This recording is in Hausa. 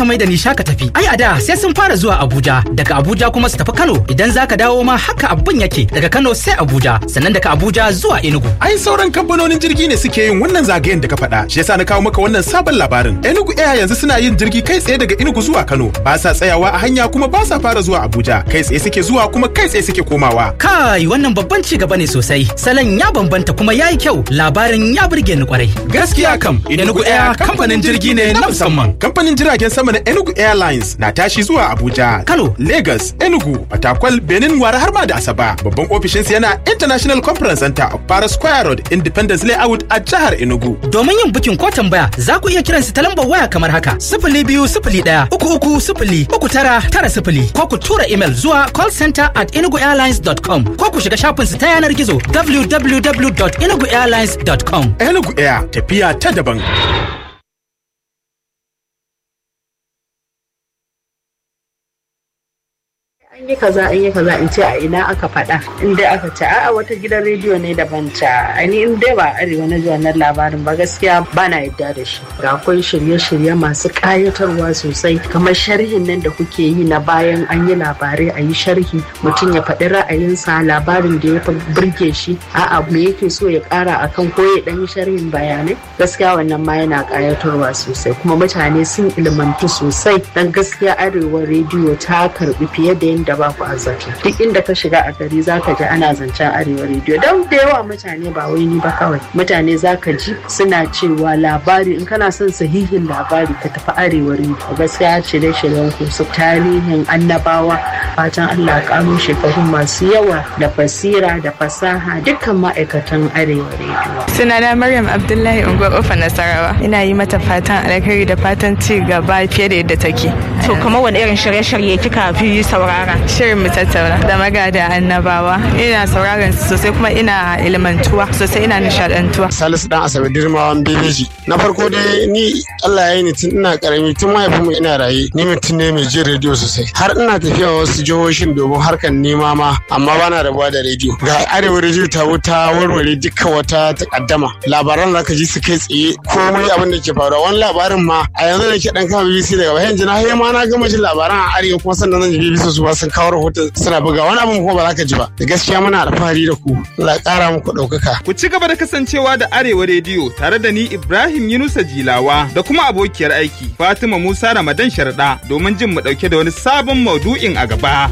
ka mai da ni shaka tafi. Ai a da sai sun fara zuwa Abuja, daga Abuja kuma su tafi Kano. Idan za ka dawo ma haka abin yake daga Kano sai Abuja, sannan daga Abuja zuwa Enugu. Ai sauran kamfanonin jirgi ne suke yin wannan zagayen da ka faɗa. Shi yasa na kawo maka wannan sabon labarin. Enugu Air yanzu suna yin jirgi kai tsaye daga Enugu zuwa Kano. Ba sa tsayawa a hanya kuma ba sa fara zuwa Abuja. Kai tsaye suke zuwa kuma kai tsaye suke komawa. Kai wannan babban ci gaba ne sosai. Salon ya bambanta kuma ya yi kyau. Labarin ya burge ni kwarai. Gaskiya kam, Enugu Air kamfanin jirgi ne na musamman. Kamfanin jiragen sama na Enugu Airlines na tashi zuwa Abuja, Kano. Lagos, Enugu, Fatakwal, Benin, Wara har ma da Asaba. Babban ofishinsu yana International Conference Center of Para Square Road, Independence Layout a jihar Enugu. Domin yin bukin ko tambaya za ku iya kiran su ta lambar waya kamar haka sifili biyu sifili ɗaya uku uku sifili uku tara tara sifili ko ku tura imel zuwa callcenter at enuguairlines.com ko ku shiga shafin su ta yanar gizo www.enuguairlines.com. Enugu Air tafiya ta daban. an yi kaza an yi kaza in ce a ina aka faɗa in dai aka ce a'a wata gidan rediyo ne daban ta ani in dai ba arewa na ji wannan labarin ba gaskiya ba na yadda da shi ga akwai shirye-shirye masu ƙayatarwa sosai kamar sharhin nan da kuke yi na bayan an yi labarai a yi sharhi mutum ya faɗi ra'ayinsa labarin da ya fi burge shi a'a me yake so ya ƙara akan ko ya ɗan yi sharhin bayanai gaskiya wannan ma yana ƙayatarwa sosai kuma mutane sun ilmantu sosai dan gaskiya arewa rediyo ta karɓi fiye da yadda ba ku azzaki duk inda ka shiga a gari zaka ji ana zancen arewa rediyo don da yawa mutane ba wai ni ba kawai mutane zaka ji suna cewa labari in kana son sahihin labari ka tafi arewa rediyo gaskiya shirye shiryen ku su tarihin annabawa fatan Allah karo shekaru masu yawa da basira da fasaha dukkan ma'aikatan arewa rediyo Sunana Maryam Abdullahi Unguwar Ofa Nasarawa. Ina yi mata fatan alkhairi da fatan ci gaba fiye da yadda take. To kamar wani irin shirye-shirye kika fi saurara? Shirin mu tattauna da magada annabawa. Ina sauraron su sosai kuma ina ilmantuwa sosai ina nishadantuwa. Salisu dan Asabe Dirmawan Bebeji. Na farko dai ni Allah ya yi ni tun ina karami tun mahaifinmu ina raye ni mutum ne mai jin rediyo sosai. Har ina tafiya wasu jihohin domin harkar nema ma amma bana rabuwa da rediyo. Ga arewa rediyo ta wuta warware dukkan wata takaddama. Labaran za ka ji su kai tsaye komai abin da ke faruwa wani labarin ma a yanzu da ke dan kama BBC daga bayan jina har ma na gama jin labaran a arewa kuma sannan zan ji BBC su ba sun kawo rahoton suna buga wani abin kuma ba za ka ji ba. Da gaskiya muna alfahari da ku. Allah ya kara muku ɗaukaka. Ku ci gaba da kasancewa da Arewa Rediyo tare da ni Ibrahim Yunusa Jilawa da kuma abokiyar aiki Fatima Musa Ramadan Sharda domin jin mu ɗauke da wani sabon maudu'in a gaba.